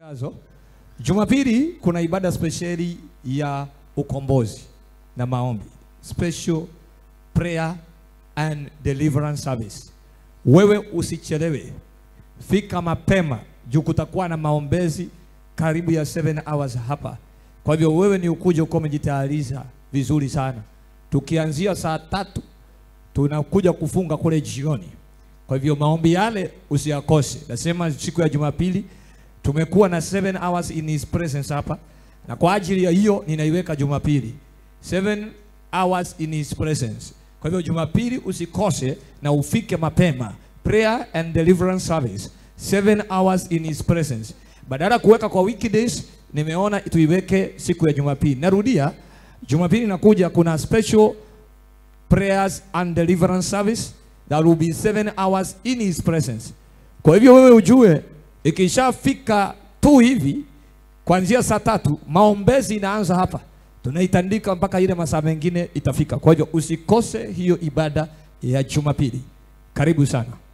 Azo. Jumapili kuna ibada spesheli ya ukombozi na maombi, special prayer and deliverance service. Wewe usichelewe, fika mapema juu kutakuwa na maombezi karibu ya 7 hours hapa. Kwa hivyo wewe ni ukuje uko umejitayarisha vizuri sana. Tukianzia saa tatu tunakuja kufunga kule jioni. Kwa hivyo maombi yale usiyakose. Nasema siku ya Jumapili tumekuwa na 7 hours in his presence hapa, na kwa ajili ya hiyo ninaiweka Jumapili 7 hours in his presence. Kwa hivyo Jumapili usikose na ufike mapema, prayer and deliverance service 7 hours in his presence. Badala ya kuweka kwa weekdays, nimeona tuiweke siku ya Jumapili. Narudia, Jumapili nakuja, kuna special prayers and deliverance service that will be 7 hours in his presence. Kwa hivyo wewe ujue ikishafika tu hivi kuanzia saa tatu maombezi inaanza hapa, tunaitandika mpaka ile masaa mengine itafika. Kwa hivyo usikose hiyo ibada ya Jumapili. Karibu sana.